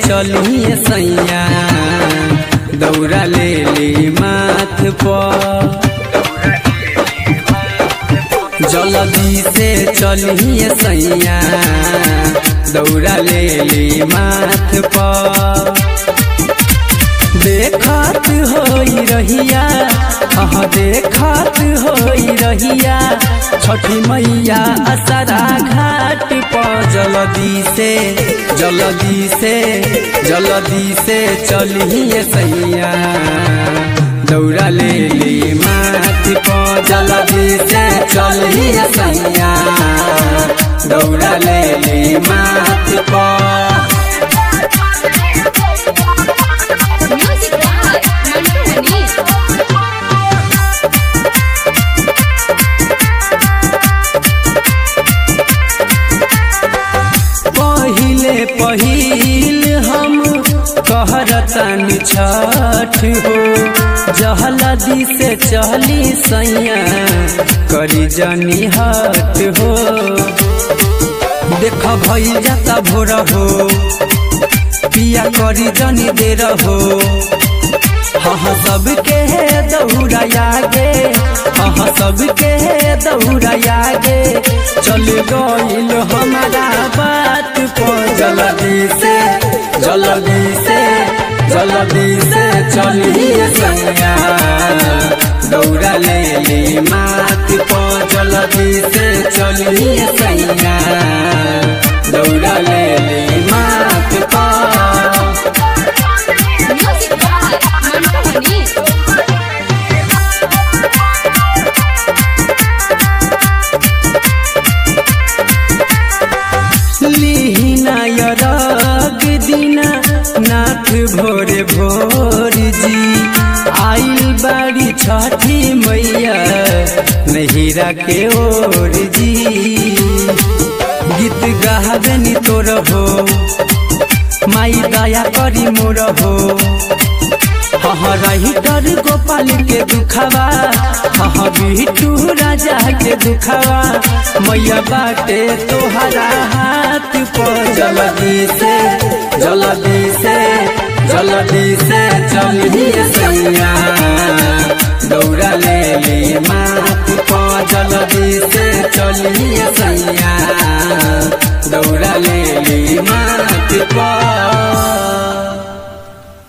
चलिए सैया दौड़ा ले ली माथ पर जल्दी से चलिए सैया दौड़ा ले ली माथ पर देखत होई रहिया हाँ देखत होई रहिया छठी मैया असरा घाट पर जल्दी से जल्दी से जल्दी से चलिए सैया दौड़ा ले ली माथ पर जल्दी से चलिए सैया दौड़ा ले ली माथ पर Music by Mantu Mani. पहिले पहिल हम कहरतन छठ हो जहलदी से चली सैया करी जनी हट हो देख भइल जाता भोर हो पिया करी जनी देर हो हाँ सबके दौड़ाया गे हाँ सबके दौड़ाया गे चल गइल हमारा बात पर जल्दी से जल्दी से जल्दी से चलिए सैया दौड़ा ले ली माथ पर जल्दी से चलिए सैया दौड़ा ले ली माथ पर Music by Mantu Mani. लिहिनायरग दिना नाथ भोरे भोर जी आइल बाड़ी छठी मैया नहिरा के ओर जी गीत गावेनी तोर हो माई दया करी मोर हो हाँ रही डर गोपाल के दुखावा हाँ बिटू राजा के दुखावा मैया बाटे तोहरा हाथ पर जल्दी से जल्दी से जल्दी से चलिए सैया दौड़ा ले ली माथ पर जल्दी से चलिए सैया